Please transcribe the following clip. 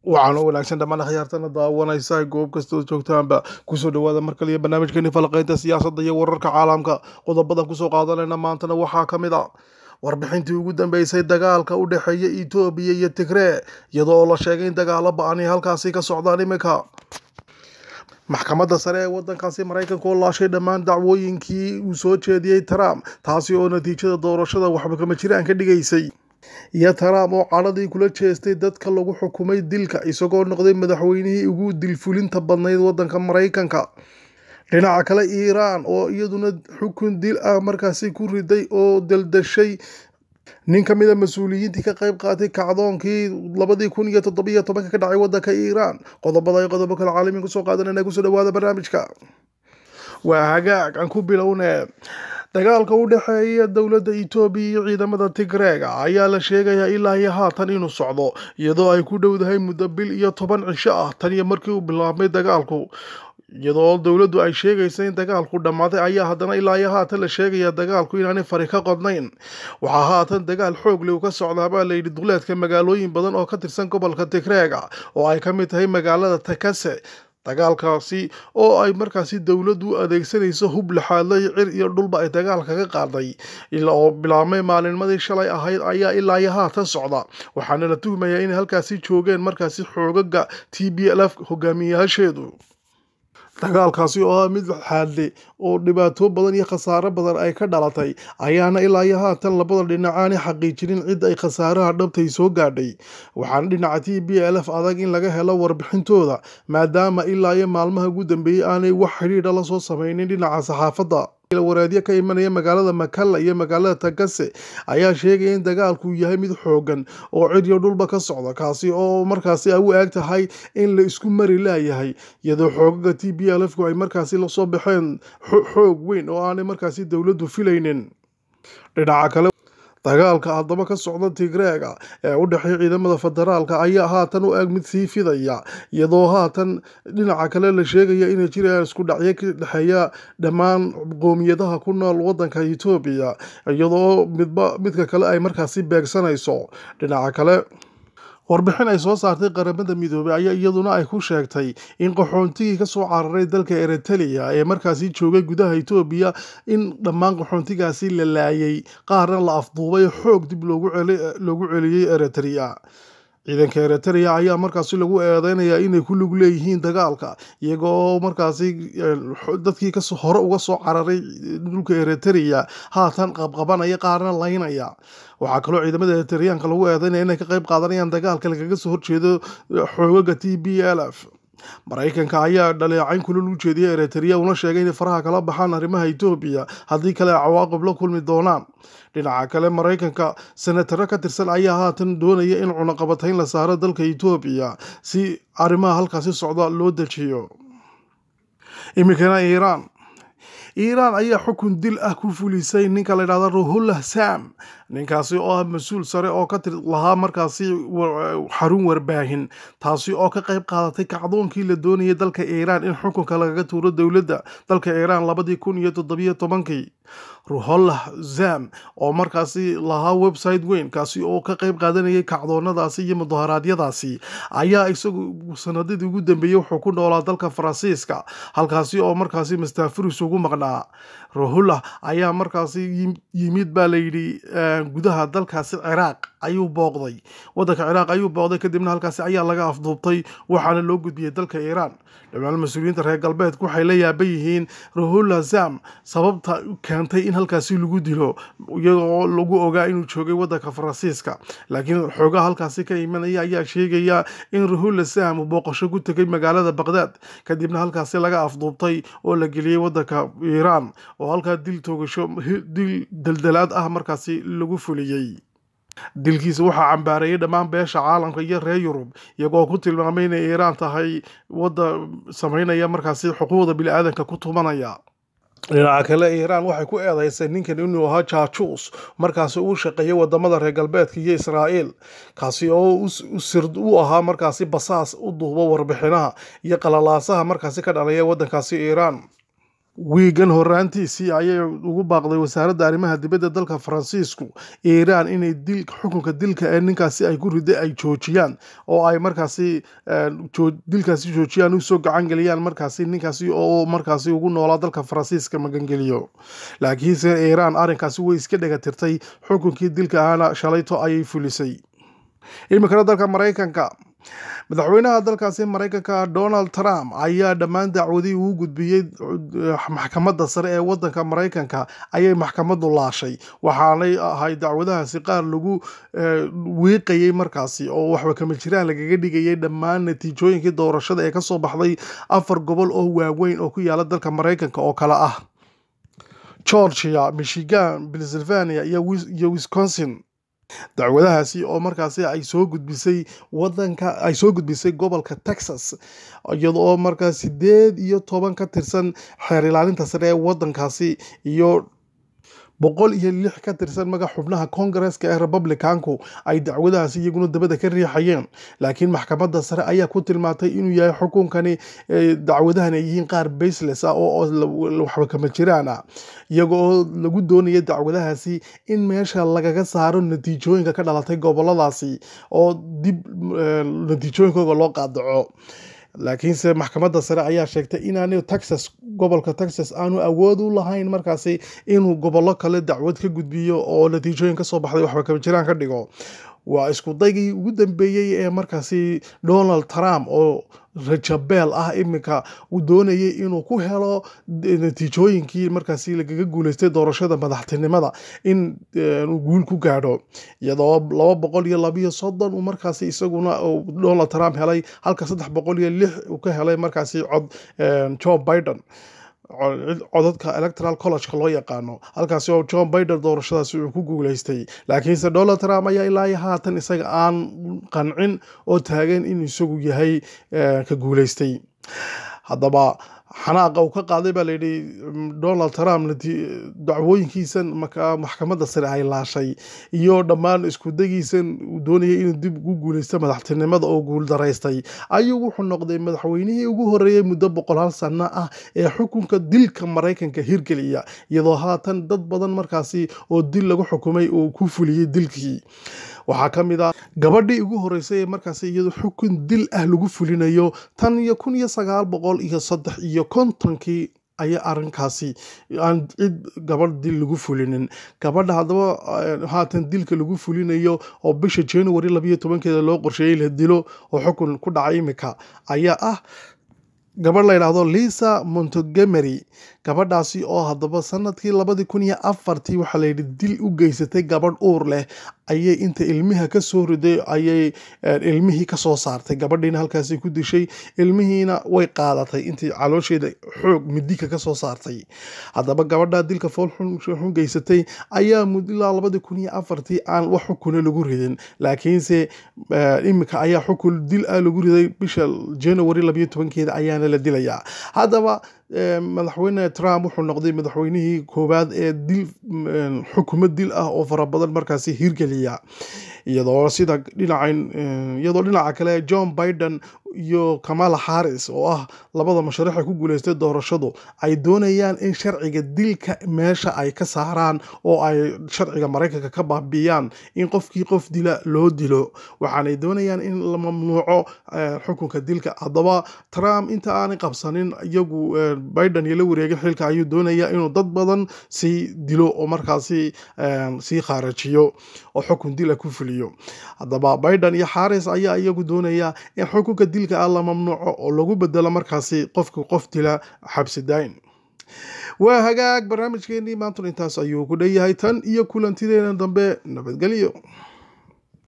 waxaana wanaagsan dhammaan akhyaartana daawanaysa goob kastood joogtaanba kusoo dhawaada mar kaliya barnaamijkeeni falaqeynta siyaasadda iyo wararka caalamka qodobadan kusoo qaadanayna maantana waxaa ka mid a warbixintii ugu dambeysay dagaalka u dhexeeya etoobiya iyo tigree iyadoo oo la sheegay in dagaalo ba-ani halkaasi ka socdaan iminka maxkamadda sare ee wadankaasi maraykanka oo laashay dhammaan dacwooyinkii uu soo jeediyey trump taasi oo natiijada doorashada waxba kama jiraan ka dhigaysay iyo trump oo cadhadii kula jeestay dadka lagu xukumay dilka isagoo noqday madaxweynihii ugu dilfulinta badnayd wadanka maraykanka dhinaca kale iiraan oo iyaduna xukun dil ah markaasi ku riday oo daldashay nin ka mida mas-uuliyiintii ka qayb qaatay kacdoonkii labadii kun iyo toddobiyo tobanka ka dhacay wadanka iiraan qodobada ay qodobo kale caalamiin kusoo qaadanayna kusoo dhawaada barnaamijka waa hagaag aan ku bilowne dagaalka u dhexeeya dowladda etoobiya iyo ciidamada tigreega ayaa la sheegayaa ilaa iyo haatan inuu socdo iyadoo ay ku dhowdahay muddo bil iyo toban cisho ah tan iyo markii uu bilaabmay dagaalku iyadoo dowladdu ay sheegaysa in dagaalku dhammaaday ayaa haddana ilaa iyo haatan la sheegaya dagaalku inaanay fari ka qodnayn waxaa haatan dagaal xoog leh u ka socdaa baa layidhi duleedka magaalooyin badan oo ka tirsan gobolka tigreega oo ay ka mid tahay magaalada takase dagaalkaasi oo ay markaasi dowladdu adeegsanayso hub laxaadlay cir iyo dhulba ay dagaalka ka qaaday ilaa oo bilaabmay maalinmadii shalay ahayd ayaa ilaa iyo haatan socda waxaana la tuhmayaa inay halkaasi joogeen markaasi xoogaga t b l f hogaamiyayaasheedu dagaalkaasi oo ah mid xaadle oo dhibaato badan iyo khasaaro badan ay ka dhalatay ayaana ilaa iyo haatan labada dhinac aanay xaqiijinin cid ay khasaaraha dhabtay soo gaadhay waxaana dhinaca t b l f adag in laga helo warbixintooda maadaama ilaa iyo maalmaha ugu dambeeyey aanay wax xidhiidha la soo sameynin dhinaca saxaafadda waraadyo ka imanaya magaalada makalla iyo magaalada tagase ayaa sheegaya in dagaalku yahay mid xoogan oo cidyo dhulba ka socda kaasi oo markaasi ay u eeg tahay in la isku mari laayahay iyadoo xoogaga t b l fku ay markaasi lasoo baxeen xoog weyn oo aanay markaasi dowladdu filaynin dhinaca kale dagaalka haddaba ka socda tigreega ee u dhexeeya ciidamada federaalka ayaa haatan u eg mid sii fidaya iyadoo haatan dhinaca kale la sheegaya inay jirayaan isku dhacyo ka dhexeeya dhammaan qoomiyadaha ku nool wadanka etoobiya iyadoo midba midka kale ay markaasi beegsanayso dhinaca kale warbixin ay soo saartay qaramada midoobey ayaa iyaduna ay ku sheegtay in qaxoontigii kasoo cararay dalka eritrea ee markaasi joogay gudaha etoobiya in dhammaan qaxoontigaasi la laayay qaarna la afduubay xoog dib loogu celiyey eritrea ciidanka eritrea ayaa markaasi lagu eedeynayaa inay ku lug leeyihiin dagaalka iyagoo markaasi dadkii hore uga soo cararay dhulka eritrea haatan qabqabanaya qaarna laynaya waxaa kaloo ciidamada eritreanka lagu eedeynaya inay ka qayb qaadanayaan dagaalka lagaga soo horjeedo xoogaga t b l f maraykanka ayaa dhaleecayn kulol u jeediyay eritrea una sheegay inay faraha kala baxaan arrimaha etoobiya haddii kale cawaaqib la kulmi doonaan dhinaca kale maraykanka senataro ka tirsan ayaa haatan doonaya in cunaqabatayn la saaro dalka etoobiya si arrimaha halkaasi socda loo dejiyo iminkana iiraan iiraan ayaa xukun dil ah ku fulisay ninka la yidhahda ruhullah sam ninkaasi oo ah mas-uul sare oo ka tir lahaa markaasi xarun warbaahin taasi oo ka qayb qaadatay kacdoonkii la doonayay dalka iiraan in xukunka lagaga tuuro dowladda dalka iiraan labadii kun iyo toddobiyo tobankii ruhollah zam oo markaasi lahaa website weyn kaasi oo ka qayb qaadanayay kacdoonadaasi iyo mudaharaadyadaasi ayaa isagu sanadadii ugu dambeeyey wuxuu ku noolaa dalka faransiiska halkaasi oo markaasi mastaafuris ugu maqnaa ruhullah ayaa markaasi yimid baa layidhi gudaha dalkaasi ciraaq ayuu booqday wadanka ciraaq ayuu booqday kadibna halkaasi ayaa laga afduubtay waxaana loo gudbiyey dalka iiraan dhammaan mas-uuliyiinta reer galbeedku waxay la yaaban yihiin ruhullah zam sababta keentay in halkaasi lagu dilo iyagoo lagu ogaa inuu joogay wadanka faransiiska laakiin xoogaha halkaasi ka imanaya ayaa sheegaya in ruhullah zam uu booqasho ku tegay magaalada baqdaad kadibna halkaasi laga afduubtay oo la geliyey wadanka iiraan oo halkaa dil toogasho dil daldalaad ah markaasi lagu fuliyey dilkiisa waxaa cambaareeyay dhammaan beesha caalamka iyo reer yurub iyagoo ku tilmaamay inay iiraan tahay wadda sameynaya markaasi xuquuqda bili-aadanka ku tumanaya dhinaca kale iiraan waxay ku eedeysay ninkan inuu ahaa jaajuus markaasi uu shaqeeyay wadamada reer galbeedka iyo israa'iil kaasi oo u ahaa markaasi basaas u duubo warbixinaha iyo qalalaasaha markaasi ka dhalaya wadankaasi iiraan wiigan horaantiisii ayay ugu baaqday wasaaradda arrimaha dibadda dalka faransiisku iiraan inay dil xukunka dilka ee ninkaasi ay ku riday ay joojiyaan oo ay markaasi dilkaasi joojiyaan usoo gacan geliyaan markaasi ninkaasi oo markaasi ugu noolaa dalka faransiiska magangeliyo laakiinse iiraan arrinkaasi way iska dhagatirtay xukunkii dilka ahana shalayto ayay fulisay iminkana dalka maraykanka madaxweynaha dalkaasi maraykanka donald trump ayaa dhammaan dacwadii uu gudbiyey maxkamadda sare ee wadanka maraykanka ayay maxkamadu laashay waxaanay ahay dacwadahaasi qaar lagu wiiqayey markaasi oo waxba kama jiraan lagaga dhigayay dhammaan natiijooyinkii doorashada ee kasoo baxday afar gobol oo waaweyn oo ku yaala dalka maraykanka oo kale ah georgia michigan pennsylvania iyo wisconsin dacwadahaasi oo markaasi ay soo gudbisay wadanka ay soo gudbisay gobolka texas iyadoo markaa sideed iyo toban ka tirsan xeer ilaalinta sare ee wadankaasi iyo boqol iyo lix ka tirsan magac xubnaha kongareska ee republicanku ay dacwadahaasi iyaguna dabada ka riixayeen laakiin maxkamadda sare ayaa ku tilmaantay inuu yahay xukunkani dacwadahan ay yihiin qaar baseless ah oo waxba kama jiraan ah iyaga oo lagu doonaya dacwadahaasi in meesha lagaga saaro natiijooyinka ka dhalatay goboladaasi oo dib natiijooyinkooga loo qaadaco laakiinse maxkamadda sare ayaa sheegtay inaanu texas gobolka texas aanu awood u lahayn markaasi inuu gobollo kale dacwad ka gudbiyo oo natiijooyin kasoo baxday waxba kama jiraan ka dhigo waa isku daygii ugu dambeeyey ee markaasi donald trump oo rajabeel ah iminka uu doonayay inuu ku helo natiijooyinkii markaasi lagaga guuleystay doorashada madaxtinimada in uu guul ku gaadho iyadoo laba boqol iyo labiyo soddon uu markaasi isaguna donald trump helay halka saddex boqol iyo lix uu ka helay markaasi cod joe biden codadka electoral collegeka loo yaqaano halkaasi oo john biden doorashadaasi uu ku guuleystay laakiinse donald trump ayaa ilaa haatan isaga aan qancin oo taagan inuu isagu yahay ka guuleystay haddaba xanaaqa uu ka qaaday baa layidhi donald trump dacwooyinkiisan maxkamadda sare ay laashay iyo dhammaan iskudagiisan uu doonayay inuu dib ugu guuleysto madaxtinimada oo guuldaraystay ayuu wuxuu noqday madaxweynihii ugu horeeyey muddo boqol hal sano ah ee xukunka dilka maraykanka hirgeliya iyadoo haatan dad badan markaasi oo dil lagu xukumay uu ku fuliyey dilkii waxaa ka mid a gabadhii ugu horeysay ee markaasi iyadoo xukun dil ah lagu fulinayo tan iyo kun iyo sagaal boqol iyo saddex iyo kontonkii ayaa arrinkaasi aan cid gabadh dil lagu fulinin gabadha haddaba haatan dilka lagu fulinayo oo bisha january labayo tobankeeda loo qorsheeyey la dilo oo xukun ku dhacay imika ayaa ah gabadh la yidhaahdo lisa montegomery gabadhaasi oo haddaba sanadkii labadii kun iyo afartii waxaa layidhi dil u geysatay gabadh uur leh ayay inta ilmiha ka soo riday ayay ilmihii kasoo saartay gabadhiina halkaasi ku dishay ilmihiina way qaadatay intii caloosheeda xoog midika kasoo saartay haddaba gabadha dilka foolxun geysatay ayaa ilaa labadii kun iyo afartii aan wax xukuna lagu ridin laakiinse imika ayaa xukun dil ah lagu riday bisha january labayo tobankeeda ayaana la dilayaa haddaba madaxweyne trump wuxuu noqday madaxweynihii koowaad ee dil xukumo dil ah oo fara badan markaasi hirgeliya iyadoo sida dhinacan iyadoo dhinaca kale john biden iyo kamala harris oo ah labada masharixa ku guuleystay doorashadu ay doonayaan in sharciga dilka meesha ay ka saaraan oo ay sharciga maraykanka ka baabiiyaan in qofkii qof dila loo dilo waxaanay doonayaan in la mamnuuco xukunka dilka haddaba trump inta aanay qabsanin iyagu biden iyo la wareegay xilka ayuu doonayaa inuu dad badan sii dilo oo markaasi sii khaarajiyo oo xukun dila ku fuliyo haddaba biden iyo harris ayaa iyagu doonaya in xukunka dilka ah la mamnuuco oo lagu bedelo markaasi qofka qof dila xabsi daayin waa hagaag barnaamijkeenii maantun intaas ayuu ku dhan yahay tan iyo kulantideena dambe nabadgelyo